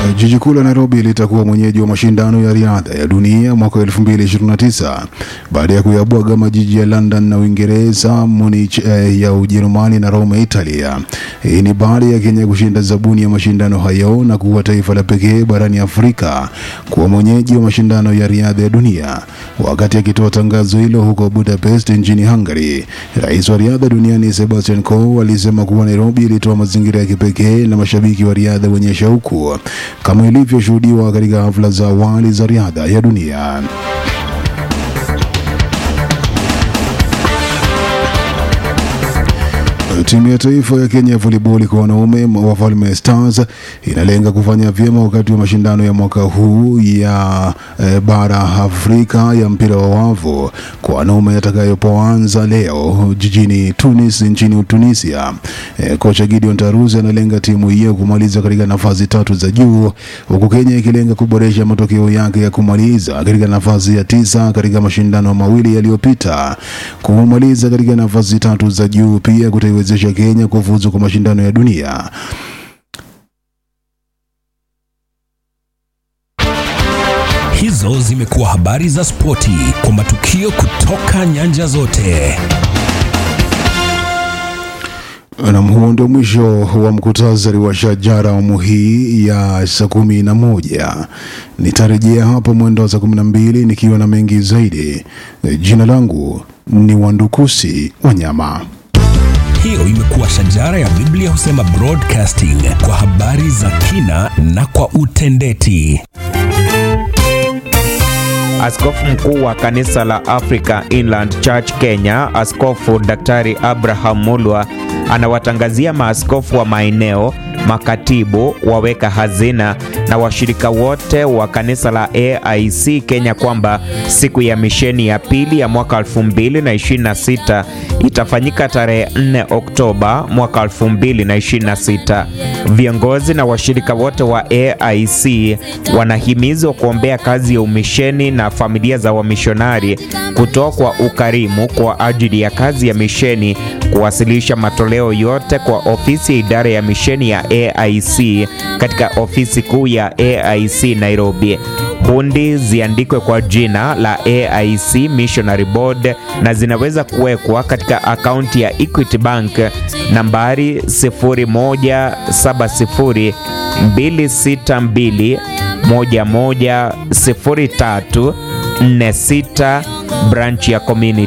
Jiji kuu la Nairobi litakuwa mwenyeji wa mashindano ya riadha ya dunia mwaka 2029 baada ya kuyabwaga majiji ya London na Uingereza, Munich eh, ya Ujerumani na Roma Italia. Hii ni baada ya Kenya kushinda zabuni ya mashindano hayo na kuwa taifa la pekee barani Afrika kuwa mwenyeji wa mashindano ya riadha ya dunia. Wakati akitoa tangazo hilo huko Budapest nchini Hungary, rais wa riadha duniani Sebastian Coe alisema kuwa Nairobi ilitoa mazingira ya kipekee na mashabiki wa riadha wenye shauku kama ilivyoshuhudiwa katika hafla za awali za riadha ya dunia. Timu ya taifa ya Kenya ya volleyball kwa wanaume Wafalme Stars inalenga kufanya vyema wakati wa mashindano ya mwaka huu ya e, bara Afrika ya mpira wa wavu kwa wanaume yatakayopoanza leo jijini Tunis nchini Tunisia. E, kocha Gideon Taruzi analenga timu hiyo kumaliza katika nafasi tatu za juu huku Kenya ikilenga kuboresha matokeo yake ya kumaliza katika nafasi ya tisa katika mashindano mawili yaliyopita. Kumaliza katika nafasi tatu za juu pia kutaiwezesha Kenya kufuzu kwa mashindano ya dunia. Hizo zimekuwa habari za spoti kwa matukio kutoka nyanja zote. Nam, huo ndio mwisho wa mkutasari wa shajara awamu hii ya saa kumi na moja. Nitarejea hapa mwendo wa saa kumi na mbili nikiwa na mengi zaidi. Jina langu ni Wandukusi Wanyama. Hiyo imekuwa shajara ya Biblia husema broadcasting kwa habari za kina na kwa utendeti. Askofu mkuu wa kanisa la Africa Inland Church Kenya, Askofu Daktari Abraham Mulwa anawatangazia maaskofu wa maeneo, makatibu, waweka hazina na washirika wote wa kanisa la AIC Kenya kwamba siku ya misheni ya pili ya mwaka 2026 itafanyika tarehe 4 Oktoba mwaka 2026. Viongozi na washirika wote wa AIC wanahimizwa kuombea kazi ya umisheni na familia za wamishonari, kutoa kwa ukarimu kwa ajili ya kazi ya misheni, kuwasilisha matoleo yote kwa ofisi ya idara ya misheni ya AIC katika ofisi kuu ya AIC Nairobi. Hundi ziandikwe kwa jina la AIC Missionary Board na zinaweza kuwekwa katika akaunti ya Equity Bank nambari 0170 262 110346 branch ya community